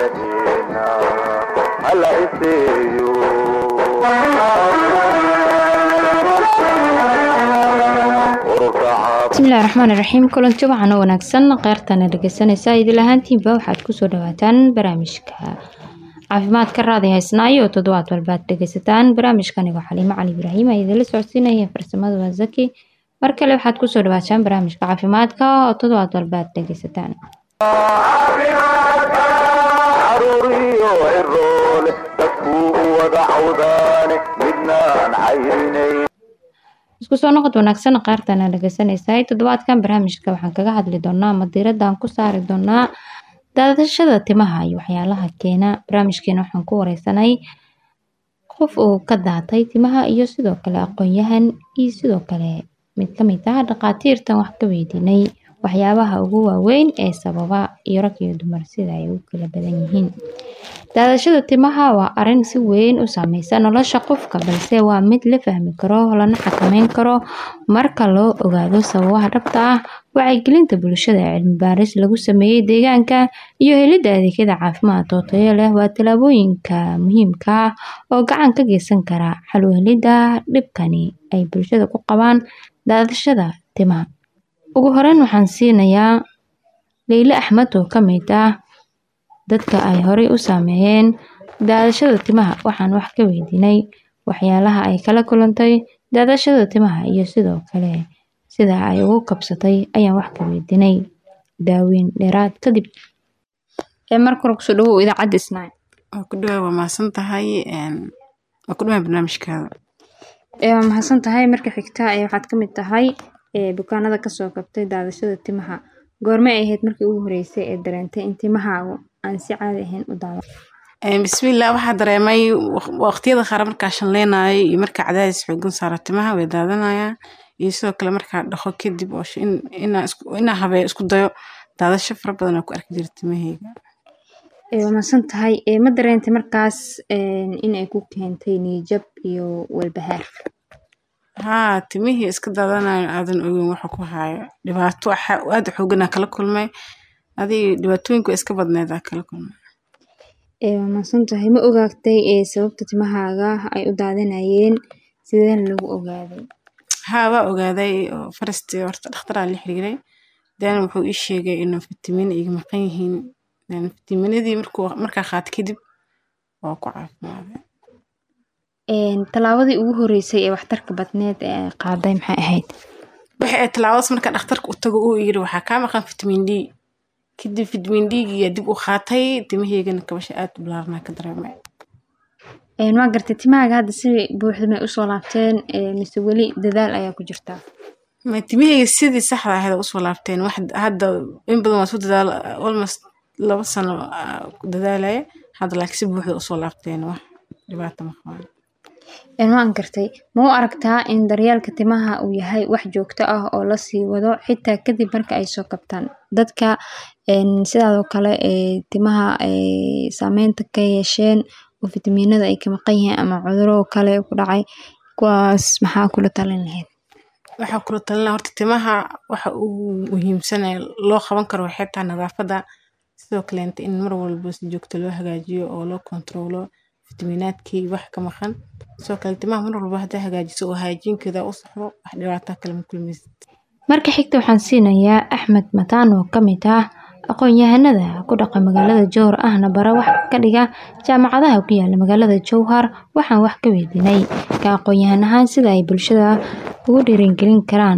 ayadeena hala iseeyo ururka bismillahi raxmaani raxiim kulanti waxaana wanaagsan qeyrtana dhegeysanaysa idil ahaantiinba waxaad kusoo dhawaataan barnaamijka caafimaadka raadi haysnaayo oo toddobaad walbaad dhegeysataan barnaamijkanigo xaliimo cali ibraahim a idinla socodsiinaya farsamada waa zaki mar kale waxaad kusoo dhawaataan barnaamijka caafimaadka oo toddobaad walbaad dhegeysataan caruuriyo ciroole dadkuu u wada cawdaane midnaan cayrinayn isku soo noqod wanaagsan qaartana dhegeysanaysaa toddobaadkan barnaamijka waxaan kaga hadli doonaa ama diiradaan ku saari doonaa daadashada timaha iyo waxyaalaha keena barnaamijkeena waxaan ku wareysanay qof uu ka daatay timaha iyo sidoo kale aqoon-yahan iyo sidoo kale mid kamid ah dhaqaatiirtan wax ka weydiinay waxyaabaha ugu waaweyn ee sababa iyo rag iyo dumar sida ay u kala badan yihiin daadashada timaha waa arin si weyn u saameysa nolosha qofka balse waa mid la fahmi karo lana xakameyn karo marka loo ogaado sababaha dhabta ah wacyigelinta bulshada ee cilmi baaris lagu sameeyey deegaanka iyo helidda adeegyada caafimaad oo tayo leh waa tallaabooyinka muhiimka ah oo gacan ka geysan kara xal u helidda dhibkani ay bulshada ku qabaan daadashada timaha ugu horeyn waxaan siinayaa leyle axmed oo kamid ah dadka ay horey u saameeyeen daadashada timaha waxaan wax ka weydiinay waxyaalaha ay kala kulantay daadashada timaha iyo sidoo kale sida ay ugu kabsatay ayaan wax ka weydiinay daaweyn dheeraad kadib ee marka hore kusoo dhawow idaacadda isnaa waa ku dhawaa waa mahadsan tahay waa ku dhawaa barnaamijkaada ee waa mahadsan tahay marka xigta ee waxaad ka mid tahay ee bukaanada kasoo kabtay daadashada timaha goormay ahayd markii ugu horeysay ee dareentay in timahaagu aan si caadi ahayn u daado bismillah waxaa dareemay waqtiyada qaar markaa shanleynayo iyo markaa cadaadis xoogan saaro timaha way daadanayaan iyo sidoo kale markaa dhaqo kadib oo inaa habeeyo isku dayo daadasho fara badan oo ku arki jira timaheyga ee waa mahadsan tahay ee ma dareentay markaas in ay ku keentay niyijab iyo walbahaar haa timihii iska daadanayo aadan ogeyn waxa ku haayo dhibaato aada xooganaa kala kulmay adig dhibaatooyinku way iska badneed aa kala kulmay ee waa mahadsan tahay ma ogaagtay ee sababta timahaaga ay u daadanayeen sideen lagu ogaaday haa waa ogaaday oo farasti horta dhakhtaraa la xiriiray dan wuxuu ii sheegay inuu fitamiin iga maqan yihiin fitamiinadii markuu markaa qaat kadib waa ku caafimaaday tallaabadii ugu horeysay ee waxtarka badneed ee ay qaaday maxay ahayd waxay ahayd tallaabadaas marka dhakhtarka u tago uu yiri waxaa kaa maqan fitamiin d kadib fitamiin d-giya dib u qaatay timaheygana kabasha aada u bilaarnaa ka dareemay waa gartay timahaaga hadda si buuxda may usoo laabteen mise weli dadaal ayaa ku jirtaa ma timaheyga sidii saxda ahayd usoo laabteen wax hadda in badan waa soo dadaal almost laba sano ku dadaalaya hadda laakiin si buuxda usoo laabteen wax dhibaata ma qabaan waan gartay ma u aragtaa in daryeelka timaha uu yahay wax joogto ah oo lasii wado xitaa kadib marka ay soo kabtaan dadka sidaadoo kale ee timaha saameynta ka yeesheen oo fitamiinada ay ka maqan yihiin ama cuduro kale ku dhacay kuwaas maxaa kula talin lahayd waxaa kula talin lahaa horta timaha waxa uu muhiimsanaya loo qaban karo waxay tahay nadaafadda sidoo kaleenta in mar walba si joogto loo hagaajiyo oo loo kontaroolo fitamiinaadkii wax ka maqan sidoo kale timaha mar walba haddaa hagaajiso oo haajiinkeeda u saxdo wax dhibaataa kale ma kulmaysid marka xigta waxaan siinayaa axmed mataan oo kamid ah aqoon-yahanada ku dhaqa magaalada jowhar ahna bara wax ka dhiga jaamacadaha ku yaala magaalada jowhar waxaan wax ka weydiinay ka aqoon-yahan ahaan sida ay bulshada ugu dhiirigelin karaan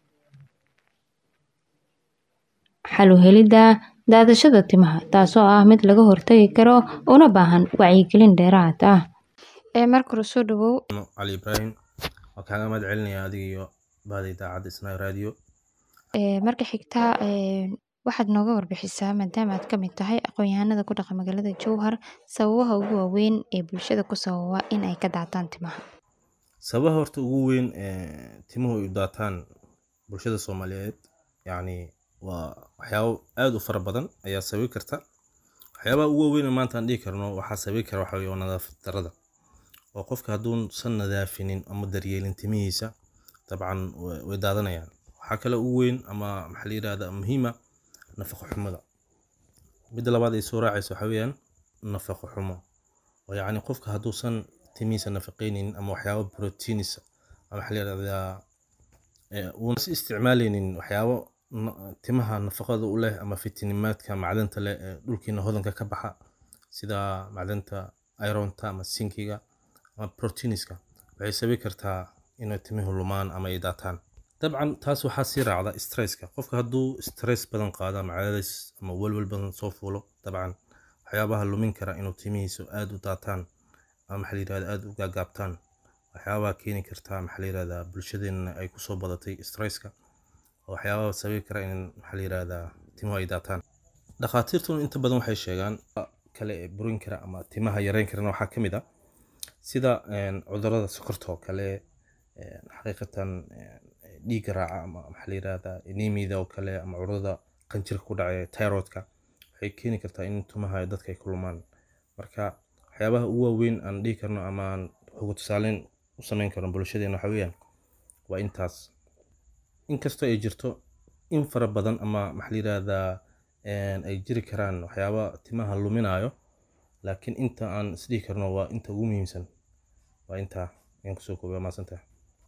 xal u helidda daadashada timaha taasoo ah mid laga hortagi karo una baahan wacyigelin dheeraad ah ee marka hore soo dhawow cali ibraahim waa kaaga mahad celinaya adiga iyo bahda idaacadda isnaa radio marka xigta waxaad nooga warbixisaa maadaama aad kamid tahay aqoon-yahanada ku dhaqa magaalada jowhar sababaha ugu waaweyn ee bulshada ku sababa in ay ka daataan timaha sababaha horta ugu weyn ee timuhu ay u daataan bulshada soomaaliyeed yacni waa waxyaabo aada u fara badan ayaa sababi karta waxyaabaha ugu waaweyn ee maanta aan dhihi karno waxaa sababi kara waxa weye waa nadaafad darrada oo qofka hadduusan nadaafinin ama daryeelin timihiisa dabcan wa- way daadanayaan waxaa kale ugu weyn ama maxaa la yidhahda muhiima nafaqo xumada midda labaad ay soo raacaysa waxaa weeyaan nafaqo xumo oo yacni qofka hadduusan timihiisa nafaqeyneynin ama waxyaabo proteinisa ama waxaa la yidhahdaa ee, uuna si isticmaaleynin waxyaabo na- timaha nafaqada u leh ama fitinimaadka macdanta leh ee dhulkiina hodanka ka baxa sida macdanta ironta ama sinkiga ama proteiniska waxay sababi kartaa inay timuhu lumaan ama ay daataan dabcan taas waxaa sii raacda stresska qofka hadduu stress badan qaado ama cadaadis ama welwel badan soo fuulo dabcan waxyaabaha lumin kara inuu timihiisu aad u daataan ama maxaa la yirahda aad u gaagaabtaan waxyaabaha keeni karta maxaa la yirahdaa bulshadeenna ay kusoo badatay stresska oo waxyaabaha sababi kara in maxaa la yirahdaa timuhu ay daataan dhakhaatiirtuna inta badan waxay sheegaan kale ee burin kara ama timaha yareyn karana waxaa ka mid ah sida een, cudurrada sokorta oo kale een, xaqiiqatan een, dhiigga raaca ama maxaa la yirahdaa anemiyada oo kale ama cudurrada qanjirka ku dhacay thyroidka waxay keeni kartaa in timaha dadka ay ku lumaan marka waxyaabaha ugu waaweyn aan dhihi karno ama aan ugu tusaaleyn u sameyn karno bulshadeena waxa weeyaan waa intaas inkastoo ay jirto in fara badan ama maxaa la yirahdaa een, ay jiri karaan waxyaaba timaha luminayo laakiin inta aan isdhihi karno waa inta ugu muhiimsan waa intaa ayaan kusoo koobay maasantaha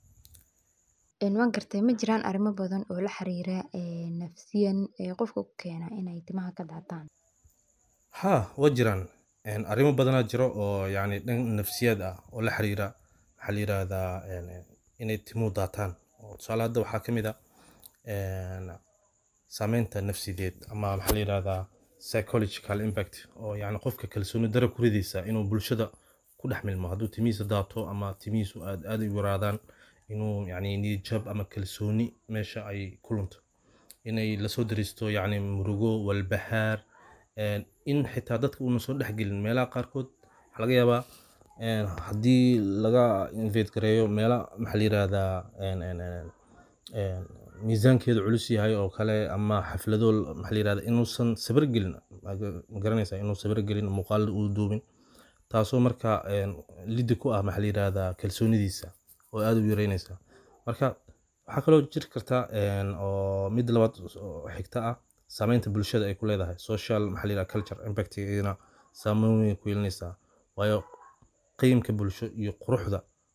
Een, waan gartay ma jiraan arrimo badan oo la xiriira ee, nafsiyan ee qofka ku keena inay timaha ka daataan haa waa jiraan Een, arrimo badanaa jiro oo yacni dhan nafsiyaad ah oo la xiriira maxaa la yirahdaa een, inay timuhu daataan oo tusaale hadda waxaa ka mid ah een, saameynta nafsideed ama maxaa la yirahdaa psychological impact oo yacni qofka kalsooni dara ku ridaysa inuu bulshada ku dhex milmo hadduu timihiisa daato ama timihiisu aad aad u yaraadaan inuu yacni niyadjab ama kalsooni meesha ay ku lunto inay lasoo dariisto yacni murugo walbahaar een, in xitaa dadka uuna soo dhexgelin meelaha qaarkood waxaa laga yaabaa een, haddii laga invade gareeyo meela maxaa la yirahdaa een, een, een, een, miisaankeedu culus yahay oo kale ama xaflado maxaa la yirahdaa inuusan sawir gelin ma garanaysaa inuu sawir gelin muuqaal uu duubin taasoo marka een, liddi ku ah maxaa la yirahdaa kalsoonidiisa oo aad u yareynaysa marka waxaa kaloo jiri karta een, oo mid labaad oo xigta ah saameynta bulshada ay ku leedahay social maxaa la yirahdaa culture impactgeedana saameyn weyn ku yeelanaysaa waayo qiyamka bulsho iyo quruxda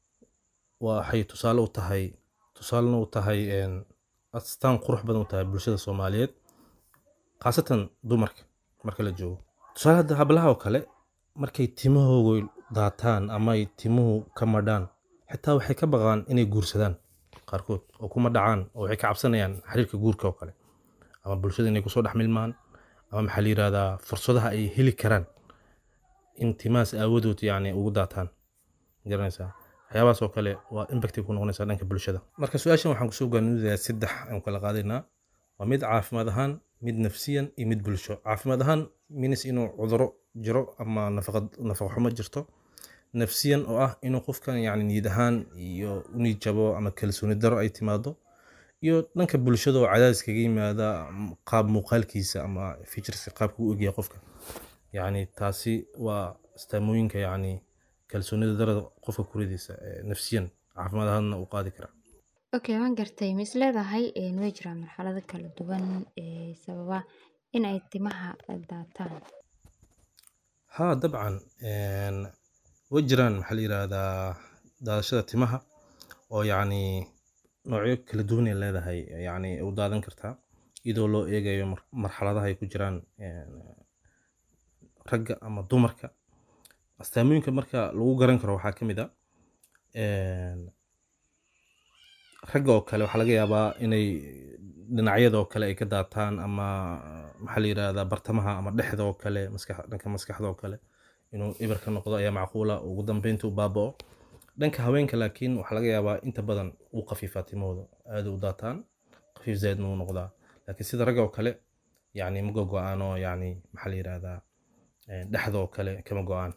waxay tusaale u tahay tusaalena u tahay een, astaan qurux badan u tahay bulshada soomaaliyeed khaasatan dumarka marka la joogo tusaale hadda hablaha oo kale markay timahooga daataan ama ay timuhu ka madhaan xitaa waxay ka baqaan inay guursadaan qaarkood oo kuma dhacaan oo waxay ka cabsanayaan xiriirka guurka oo kale ama bulshada inay kusoo dhex milmaan ama maxaa la yirahdaa fursadaha ay heli karaan in timahaas aawadood yacni ugu daataan garanaysaa waxyaabahaas oo kale waa impact ay ku noqonaysaa dhanka bulshada marka su-aashan waxaan kusoo gaaninayaa saddex aan kala qaadaynaa waa mid caafimaad ahaan mid nafsiyan iyo mid bulsho caafimaad ahaan minis inuu cuduro jiro ama nafaqa nafaqa xumo jirto nafsiyan oo ah inuu qofkan yacni niyad ahaan iyo u niyadjabo ama kalsooni daro ay timaado iyo dhanka bulshada oo cadaadis kaga yimaada m- qaab muuqaalkiisa ama featureska qaabka u egyahay qofka yacni taasi waa astaamooyinka yacni kalsoonida darada qofka ku ridaysa ee nafsiyan caafimaad ahaanna u qaadi kara okay waan gartay ma is leedahay een, way jiraan marxalado kala duwan ee sababa in ay timaha daataan haa dabcan een, way jiraan maxaa la yirahdaa daadashada timaha oo yacni noocyo kala duwan ay leedahay yacni u daadan kartaa iyadoo loo eegayo mar- marxaladaha ay ku jiraan een, ragga ama dumarka astaamooyinka marka lagu garan karo waxaa ka mid a een, ragga oo kale waxaa laga yaabaa inay dhinacyada oo kale ay ka daataan ama maxaa la yirahdaa bartamaha ama dhexda oo kale maskax dhanka maskaxda oo kale inuu ibar ka noqdo ayaa macquula ugu dambeynta u baaba'o dhanka haweenka laakiin waxaa laga yaabaa inta badan uu khafiifaa timahooda aad u daataan khafiif zaidna uu noqdaa laakiin sida ragga oo kale yacni ma go-aan oo yacni maxaa la yirahdaa een, dhexda oo kale kama go-aan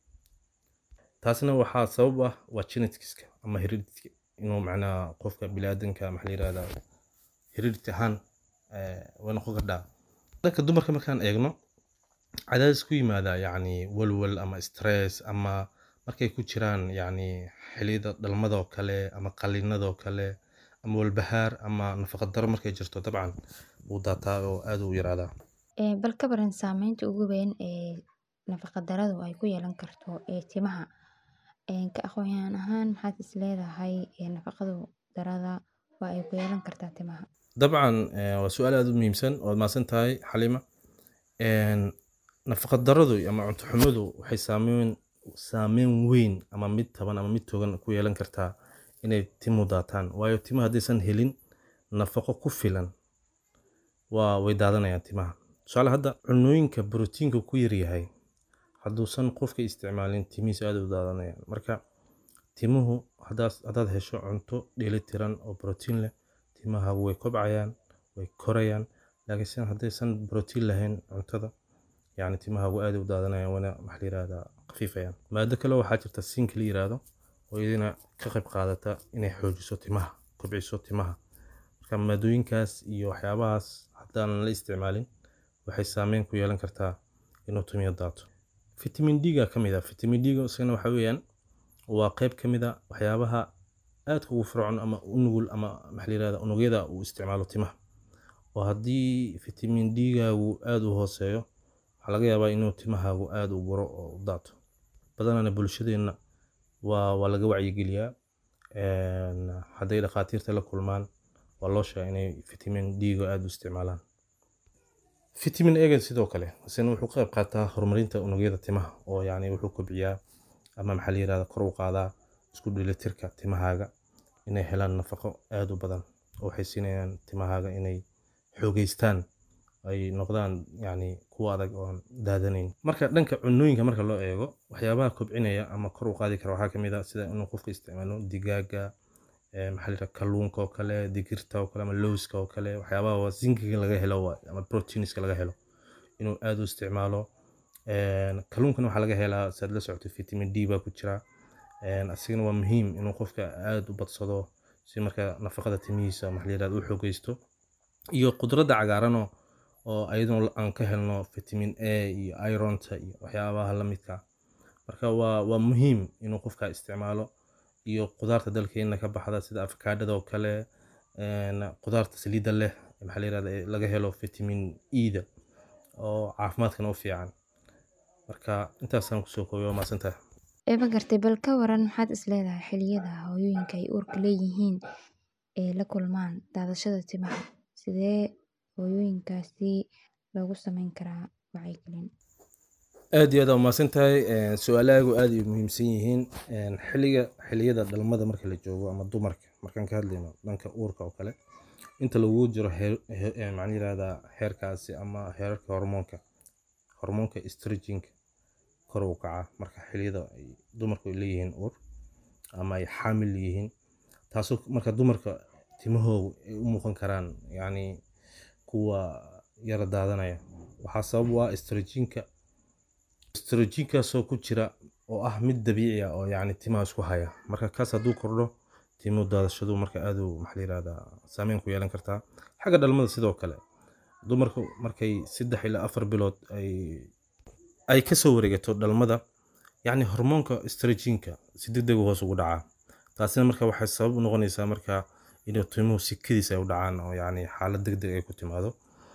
taasna waxaa sabab ah waa geneticska ama heredity inuu macnaha qofka biniaadanka maxaa la yirahdaa heredity ahaan eh, way noqon kardhaa dhanka dumarka markaan eegno cadaadis ku yimaada yacni walwal ama stress ama markay ku jiraan yacni xilliyada dhalmada oo kale ama qalliinada oo kale ama walbahaar ama nafaqa daro markay jirto dabcan wuu daataa oo aad u yaraadaa Ee, bal ka baran saameynta ugu weyn ee nafaqa daradu ay ku yeelan karto ee timaha Een, ka aqoon ahaan maxaad is leedahay ee nafaqadu darada waa ay ku yeelan kartaa timaha dabcan eh, waa su-aal aada u muhiimsan waad mahadsan tahay xalima Een, nafaqa daradu ama cunto xumadu waxay saameyn saameyn weyn ama mid taban ama mid togan ku yeelan kartaa inay timu daataan waayo timaha haddaysan helin nafaqo ku filan waa way daadanayaan timaha tusaale hadda cunooyinka borotiinka ku yaryahay hadduusan qofka isticmaalin timihiisa aad u daadanayaan marka timuhu haddaad haddaad hesho cunto dheelitiran oo borotiin leh timahaagu way kobcayaan way korayaan laakiin sidan haddaysan borotiin lahayn cuntada yacni timahaagu aad u daadanayaan wana maxaa la yirahdaa khafiifayaan maado kale waxaa jirta siinka la yiraahdo oo iyadina ka qayb qaadata inay xoojiso timaha kobciso timaha marka maadooyinkaas iyo waxyaabahaas haddaanan la isticmaalin waxay saameyn ku yeelan kartaa inuu timiyo daato fitamiin d-ga ka mid ah fitamiin d-ga isagana waxa weeyaan waa qayb ka mid a waxyaabaha aadka ugu fircoon ama u nugul ama maxaa la yirahdaa unugyada uu isticmaalo timaha oo haddii fitamiin d-gaagu aada u hooseeyo waxaa laga yaabaa inuu timahaagu aada u buro oo u daato badanana bulshadeenna waa waa laga wacyigeliyaa Een, hadday dhakhaatiirta la kulmaan waa loo sheegaa inay fitamiin d-ga aada u isticmaalaan fitamiin egan sidoo kale isna wuxuu ka qayb qaataa horumarinta unugyada timaha oo yacni wuxuu kobciyaa ama maxaa la yirahdaa kor u qaadaa isku dheelitirka timahaaga inay helaan nafaqo aada u badan oo waxay siinayaan timahaaga inay xoogeystaan ay noqdaan yacni kuwa adag oon daadanayn marka dhanka cunooyinka marka loo eego waxyaabaha kobcinaya ama kor u qaadi kara waxaa ka mid ah sida inuu qofka isticmaalo digaaga eh, maxaa la yirahdaa kalluunka oo kale digirta oo kale ama lowska oo kale waxyaabaha waa zinkiga laga helo waay, ama proteinska laga helo inuu aada u isticmaalo Een, kalluunkana waxaa laga helaa saad la socotay vitamin d baa ku jira Een, asigana waa muhiim inuu qofka aada u badsado si marka nafaqada timihiisa maxaa la yirahdaa u xoogeysto iyo khudradda cagaaranoo oo ayaduna aan ka helno vitamin a iyo ironta iyo waxyaabaha la midka ah. marka waa waa muhiim inuu qofka isticmaalo iyo khudaarta dalkeena ka baxda sida afakaadhada oo kale een, khudaarta saliidda leh maxaa la yirahdaa ee laga helo vitamin e-da oo caafimaadkana u fiican marka intaasaan kusoo koobay waa mahadsantahay Eeba gartay bal ka waran maxaad is leedahay xilliyada hooyooyinka ay uurka leeyihiin ee la kulmaan daadashada timaha sidee hooyooyinkaasi loogu sameyn karaa wacyigelin aad iyo aad aa umahadsan tahay Een, su-aalahaagu aad ay muhiimsan yihiin Een, xilliga xilliyada dhalmada marka la joogo ama dumarka markaan ka hadlayno dhanka uurka oo kale inta lagu jiro heer he- ee, maxaa la yirahdaa heerkaasi ama heerarka hormoonka hormoonka estrogenka kor u kaca marka xilliyada ay dumarku ay leeyihiin uur ama ay xaamil yihiin taasoo marka dumarka timahoodu ay u muuqan karaan yacni kuwa yara daadanaya waxaa sabab u ah estrogenka estrogenkaasoo ku jira oo ah mid dabiici ah oo yacni timaha isku haya marka kaas hadduu kordho timo daadashadu marka aad u maxaa la yirahdaa saameyn ku yeelan kartaa xagga dhalmada sidoo kale dumarku markay saddex ilaa afar bilood ay ay kasoo wareegato dhalmada yacni hormoonka estrogenka si degdeg u hoos ugu dhacaa taasina marka waxay sabab u noqonaysaa marka inuu timuhu sikadiisa ay u dhacaan oo yacni xaalad degdeg ay ku timaado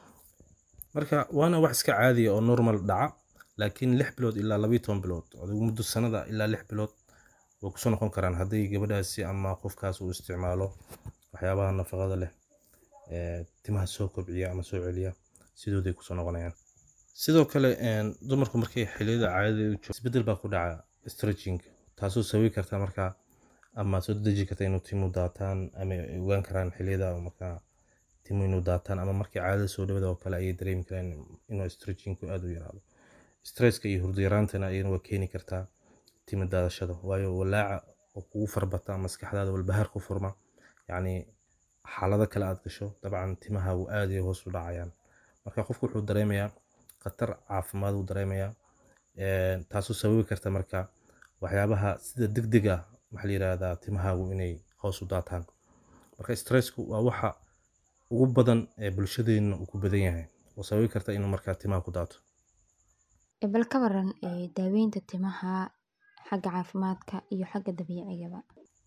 marka waana wax iska caadiya oo normal dhaca laakiin lix bilood ilaa labayo toban bilood adigu muddo sanada ilaa lix bilood way kusoo noqon karaan haddii gabadhaasi ama qofkaas uu isticmaalo waxyaabaha nafaqada leh ee timaha soo kobciya ama soo celiya sidooday kusoo noqonayaan sidoo kale een, dumarku markay xilliyada caadada u joogo isbedel baa ku dhaca estrogenka taasoo sababi karta markaa ama soo deji karta inuu timu daataan ama ay ogaan karaan xilliyada markaa timu inuu daataan ama markii caadada soo dhawada oo kale ayay dareemi karaan inuu estrogenku aada u yaraado stresska iyo hurdo yaraantana ayana waa keeni kartaa timo daadashada waayo walaaca oo kugu farbata maskaxdaada walbahaar ku furma yacni xaalado kale aad gasho dabcan timahaagu aad ay hoos u dhacayaan marka qofku wuxuu dareemayaa khatar caafimaad uu dareemayaa Een, taasoo sababi karta marka waxyaabaha sida degdeg ah maxaa la yirahdaa timahaagu inay hoos u daataan marka stressku waa waxa ugu badan ee bulshadeenna uu ku badan yahay oo sababi karta inuu markaa timaha ku daato Ee, bal ka waran ee daaweynta timaha xagga caafimaadka iyo xagga dabiicigaba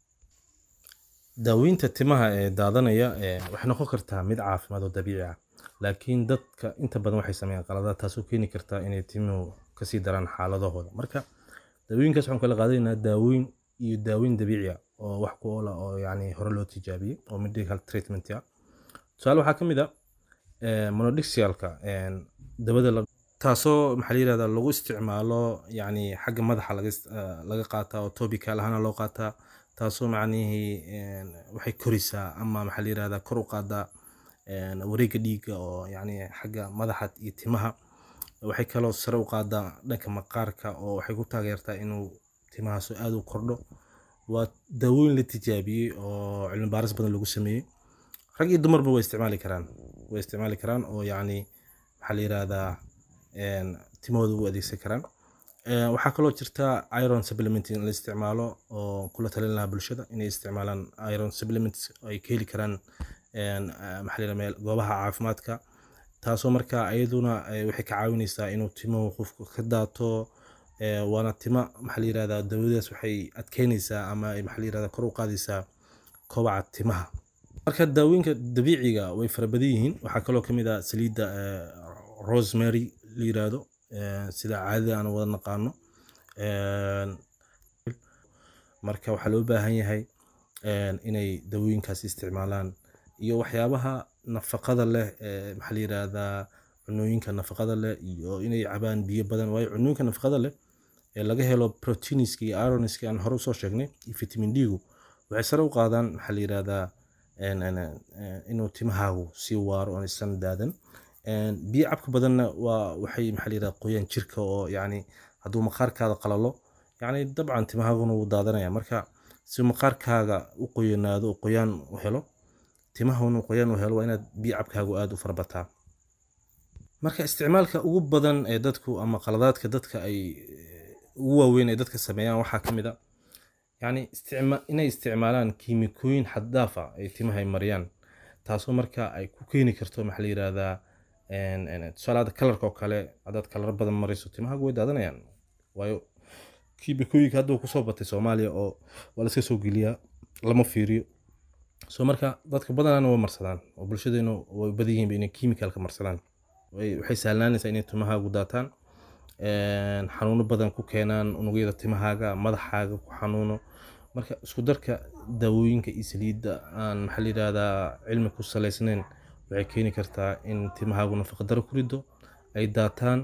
daaweynta timaha ee daadanaya ee waxay noqon kartaa mid caafimaad oo dabiici ah laakiin dadka inta badan waxay sameeyaan qaladaad taasoo keeni karta inay timuhu kasii daraan xaaladahooda marka daawooyinkaas waxaan kala qaadanaynaa daawooyin iyo daaweyn dabiici ah oo wax ku oola oo yani hore loo tijaabiyey oo medical treatment ah tusaale waxaa ka mid a monodixialka dabada la taasoo maxaa la yirahdaa lagu isticmaalo yani xagga madaxa laga is- eh, laga qaataa oo topical ahaana loo qaataa taasoo macnihii een, waxay korisaa ama maxaa la yirahdaa kor u qaadaa een, wareegga dhiigga oo yani xagga madaxa iyo timaha waxay kaloo sare u qaadaa dhanka maqaarka oo waxay ku taageertaa inuu timahaas aad u kordho waa daawooyin la tijaabiyey oo cilmi baaris badan lagu sameeyey rag iyo dumarba way isticmaali karaan way isticmaali karaan oo yacni maxaa la yirahdaa een, timahooda u adeegsan karaan Ee, waxaa kaloo jirta iron supplement in la isticmaalo oo kula talin lahaa bulshada inay isticmaalaan iron supplements oo ay ka heli karaan een, ah, maxaa la yirahdaa meel goobaha caafimaadka taasoo marka iyaduna eh, waxay ka caawinaysaa inuu timuhu qofku ka daato ee, waana tima maxaa la yirahdaa daawadaas waxay adkeynaysaa ama ay maxaa la yirahdaa kor u qaadaysaa kobaca timaha marka daawooyinka dabiiciga way fara badan yihiin waxaa kaloo ka mid ah saliidda eh, rosemary la yiraahdo eh, sida caadada aan wada naqaano Een, marka waxaa loo baahan yahay een, inay daawooyinkaas isticmaalaan iyo waxyaabaha nafaqada leh ee maxaa la yiraahdaa cunooyinka nafaqada leh iyo inay cabaan biyo badan waayo cunooyinka nafaqada leh ee laga helo proteiniska iyo ironiska aan hore usoo sheegnay iyo vitamin d-gu waxay sare u qaadaan maxaa la yirahdaa een, een, een, inuu timahaagu sii waaro oon isan daadan Een, biyo cabka badanna waa waxay maxaa la yirahdaa qoyaan jirka oo yacni hadduu maqaarkaada qalalo yacni dabcan timahaaguna wuu daadanaya marka si maqaarkaaga u qoyanaado oo qoyaan u helo timahuna qoyaan u helo waa inaad biyo cabkaagu aada u farabataa marka isticmaalka ugu badan ee dadku ama qaladaadka dadka ay eh, ugu waaweyn ee dadka sameeyaan waxaa ka mid a yacni isticma- inay isticmaalaan kiimikooyin xad dhaaf ah ay timaha ay mariyaan taasoo marka ay ku keeni karto maxaa la yirahdaa een- een, tusaale hadda kalarka oo kale haddaad kalar badan marayso timahaagu way daadanayaan waayo kiimikooyinka hadda uu kusoo batay soomaaliya oo waa laska soo geliyaa lama fiiriyo so marka dadka badanana way marsadaan oo bulshadeenu way badan yihiin inay kiimikalka marsadaan Way- waxay sahlaanaysaa inay timahaagu daataan een, xanuuno badan ku keenaan unugyada timahaaga madaxaaga ku xanuuno marka isku darka daawooyinka iyo saliidda aan maxaa la yirahdaa cilmi ku salaysnayn waxay keeni kartaa in timahaagu nafaqa daro ku rido ay daataan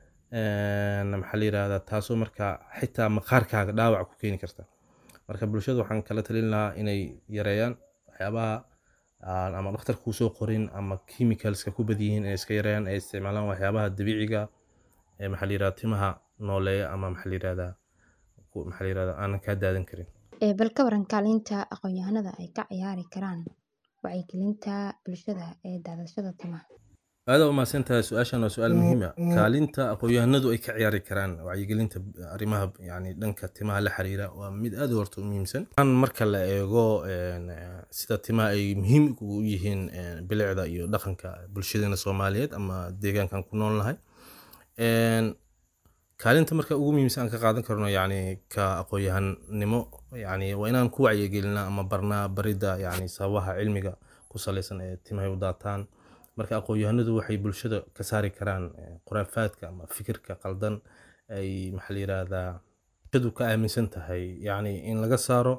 een, maxaa la yirahdaa taasoo marka xitaa maqaarkaaga dhaawac ku keeni karta marka bulshada waxaan kala talin lahaa inay yareeyaan waxyaabaha aan ama dhakhtar kuu soo qorin ama chemicalska ku bad yihiin inay iska yareeyaan ay isticmaalaan waxyaabaha dabiiciga ee maxaa la yirahdaa timaha nooleeya ama maxaa la yirahdaa ku- maxaa la yirahdaa aanan kaa daadan karin Ee, bal ka waran kaalinta aqoon-yahanada ay ka ciyaari karaan wacyigelinta bulshada ee daadashada timaha. aada u mahadsantahay su-aashan waa su-aal muhiim ah kaalinta aqoon-yahanadu ay ka ciyaari karaan wacyigelinta arrimaha yani dhanka timaha la xiriira waa mid aad u horta u muhiimsan Aan marka la eego een, eh, sida timaha ay muhiim ugu yihiin een, bilicda iyo dhaqanka bulshadeena soomaaliyeed ama deegaankan ku nool nahay Een, kaalinta marka ugu muhiimsan aan ka qaadan karno yani ka aqoon-yahanimo yani waa inaan ku wacyigelinaa ama barnaa barida yani sababaha cilmiga ku saleysan ee timahay u daataan marka aqoon-yahanadu waxay bulshada ka saari karaan eh, khuraafaadka ama fikirka qaldan ay maxaa la yirahdaa bulshadu ka aaminsan tahay yani in laga saaro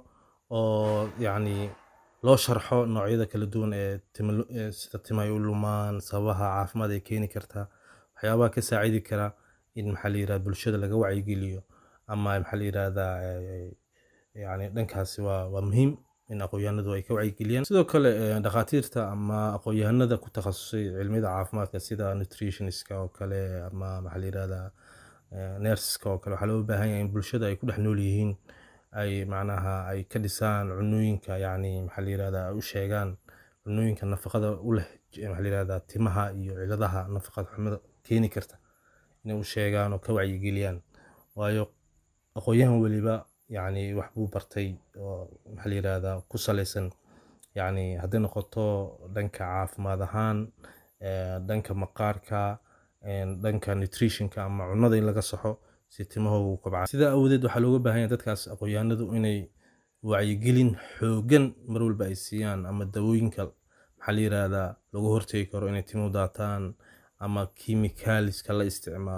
oo yani loo sharxo noocyada kala duwan ee tima- ee sida timahay u lumaan sababaha caafimaad ay keeni kartaa waxyaabaha ka saacidi kara in maxaa la yirahdaa bulshada laga wacyigeliyo ama maxaa la yirahdaa eh, yani dhankaasi waa waa muhiim in aqoon-yahanadu ay ka wacyigeliyaan sidoo kale eh, dhakhaatiirta ama aqoon-yahanada ku takhasusay cilmiyada caafimaadka sida nutritionistka oo kale ama maxaa la yirahdaa eh, nurseska oo kale waxaa loo baahan yahay in bulshada ay ku dhex nool yihiin ay macnaha ay ka dhisaan cunooyinka yani maxaa la yirahdaa ay u sheegaan cunooyinka nafaqada u leh j- maxaa la yirahdaa timaha iyo ciladaha nafaqada xumada keeni karta inay u sheegaan oo ka wacyigeliyaan waayo aqoon-yahan weliba yani wax buu bartay oo maxaa la yirahdaa ku saleysan yani hadday noqoto dhanka caafimaad ahaan eh, dhanka maqaarka eh, dhanka nutritionka ama cunada in laga saxo si timahoogu u kobcaan sidaa awoodeed waxaa looga baahan yahay dadkaas aqoon-yahanadu inay wacyigelin xoogan mar walba ay siiyaan ama dawooyinka maxaa la yirahdaa lagu hortegi karo inay timuhu daataan ama chemicalska la isticmaalo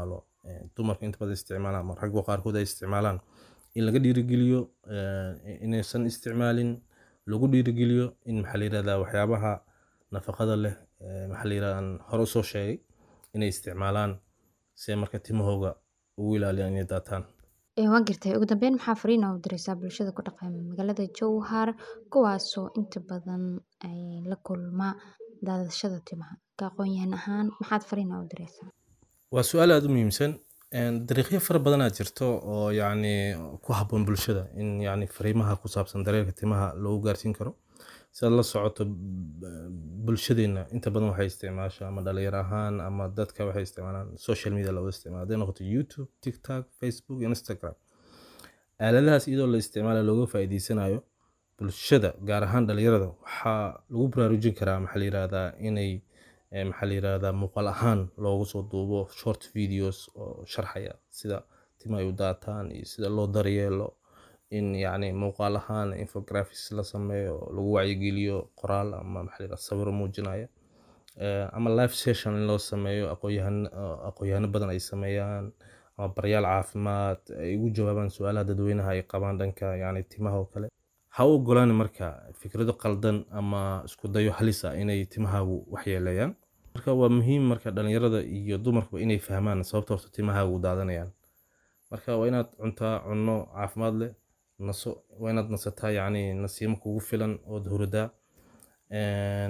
eh, dumarka inta badan isticmaalaan ama ragga qaarkood ay isticmaalaan in laga dhiirigeliyo eh, inaysan isticmaalin lagu dhiirigeliyo in maxaa la yirahdaa waxyaabaha nafaqada leh eh, maxaa la yirahdaa aan hore usoo sheegay inay isticmaalaan si ay marka timahooga ugu ilaaliyaan inay daataan Ee, waan gartay ugu dambeyn maxaa fariin u diraysaa bulshada ku dhaqan magaalada jowhar kuwaasoo inta badan ay la kulma daadashada timaha ka aqoon-yahan ahaan maxaad fariin u diraysaa waa su-aal aada u muhiimsan Een, dariiqyo fara badanaa jirto oo yacni ku habboon bulshada in yacni fariimaha ku saabsan daryeelka timaha loogu gaarsiin karo sidaad la socoto b- bulshadeenna inta badan waxay isticmaashaa ama dhalinyaro ahaan ama dadka waxay isticmaalaan social media looga isticmaala hadday noqoto youtube tiktok facebook instagram aaladahaas iyadoo la isticmaala looga faa'iideysanayo bulshada gaar ahaan dhalinyarada waxaa lagu baraarujin karaa maxaa la yirahdaa inay eh, maxaa la yirahdaa muuqaal ahaan loogu soo duubo short videos oo sharxaya sida tima ay u daataan iyo sida loo daryeelo in yacni muuqaal ahaan infographics la sameeyo oo lagu wacyigeliyo qoraal ama maxaa la yirahdaa sawiro muujinaya Eh, ama live session in loo sameeyo aqoonyahan aqoonyahano badan ay sameeyaan ama baryaal caafimaad ay ugu jawaabaan su-aalaha dadweynaha ay qabaan dhanka yacni timaha oo kale ha u ogolaan marka fikrado qaldan ama isku dayo halis ah inay timahaagu waxyeeleeyaan marka waa muhiim marka dhalinyarada iyo dumarkuba inay fahmaan sababta horta timahaagu u daadanayaan marka waa inaad cuntaa cunno caafimaad leh naso waa inaad nasataa yacni nasiimo kugu filan ood hurdaa Een,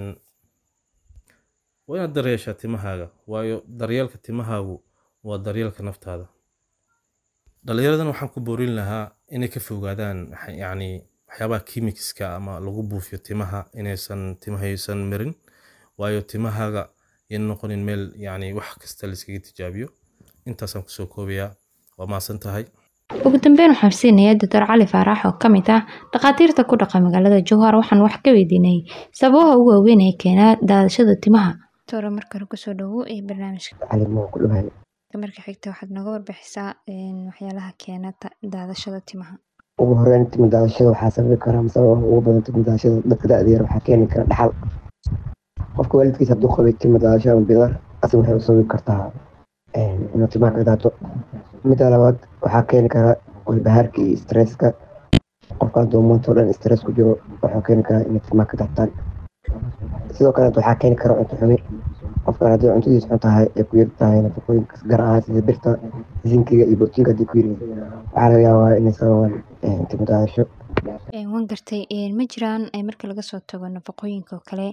waa inaad daryeeshaa timahaaga waayo daryeelka timahaagu waa daryeelka naftaada dhalinyaradan waxaan ku boorin lahaa inay ka fogaadaan waxa- yacni waxyaabaha chemicska ama lagu buufiyo timaha inaysan timahaysan marin waayo timahaaga yan noqonin meel yacni wax kasta layskaga tijaabiyo intaasaan kusoo koobayaa waa maasan tahay ugu dambeyn waxaan siinayaa doctor cali faarax oo ka mid ah dhakhaatiirta ku dhaqa magaalada jowhar waxaan wax ka weydiinay sababaha ugu waaweyn ee keena daadashada timaha doctor marka hore kusoo dhawow ee barnaamijka calimo ku dhawahay marka xigta waxaad nooga warbixisaa waxyaalaha keena daadashada timaha ugu horeyn timo daadashada waxaa sababi kara ama sababa ugu badan timo daadashada dadka da-da yar waxaa keeni kara dhaxal qofka waalidkiisa hadduu qabay timo daadasho ama bidar asig waxay u sababi kartaa inuu timaha ka daato midda labaad waxaa keeni kara walbahaarka iyo stresska qofka hadduu maanta oo dhan stress ku jiro waxuu keeni karaa inay timaha ka daataan sidoo kale waxaa keeni kara cunto xumi qofkan haddii cuntadiisa xun tahay ay ku yar tahay nafaqooyinka gaar ahaan sida birta zinkiga iyo borotiinka haddii ku yiri waxaa laga yaabaa inay sababaan timo daadasho waan gartay ma jiraan marka laga soo tago nafaqooyinka oo kale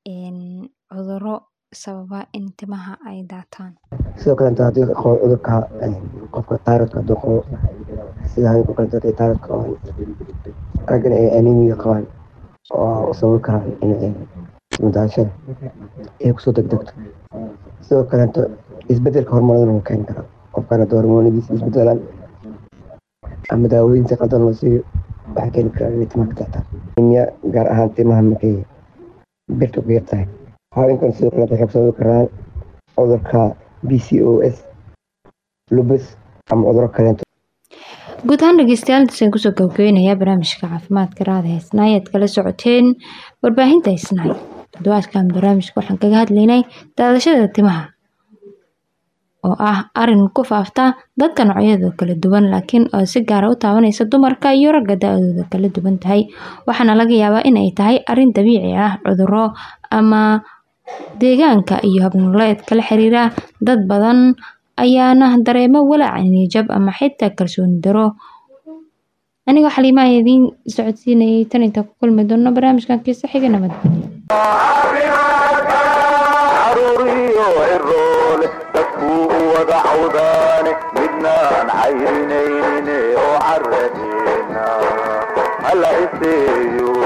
cuduro sababa in timaha ay daataan sidoo kale inta haddii qabo cudurka qofka tayrodka hadduu qabo sida haweenka kale dadka tayrodka qabaan raggana ay anemiga qabaan oo sababi karaan in timo daadashada ay kusoo degdegto sidoo kaleeto isbedelka hormoonadana wuu keeni karaa qofkan haddii hormoonadiisa isbedelaan ama daawooyin si qaldan loo siiyo waxaa keeni karaa inay timaha ka daataan anemia gaar ahaan timaha markay birta ku yar tahay haweenkan sidoo kale waxay sababi karaan cudurka b c o s lubus ama cuduro kaleeto guud ahaan dhegeystayaal intaasaan kusoo gabagabeynayaa barnaamijka caafimaadka raada heesnaa ayaad kala socoteen warbaahinta heesnaay toddobaadkan barnaamijka waxaan kaga hadlaynay daadashada timaha oo ah arin ku faafta dadka noocyadooda kala duwan laakiin oo si gaara u taabanaysa dumarka iyo ragga da-dooda kala duwan tahay waxaana laga yaabaa in ay tahay arin dabiici ah cuduro ama deegaanka iyo habnoleed kala xiriira dad badan ayaana dareemo walaac niyajab ama xitaa kalsooni daro anigoo xaliimaha idiin socodsiinayay tan intaa ku kulmi doono barnaamijkan kiisa xiga nabadgelyo caruuriyo ciroole dadkuu u wada cawdaane midnaan cayrinayne oo caradeena hala iseeyo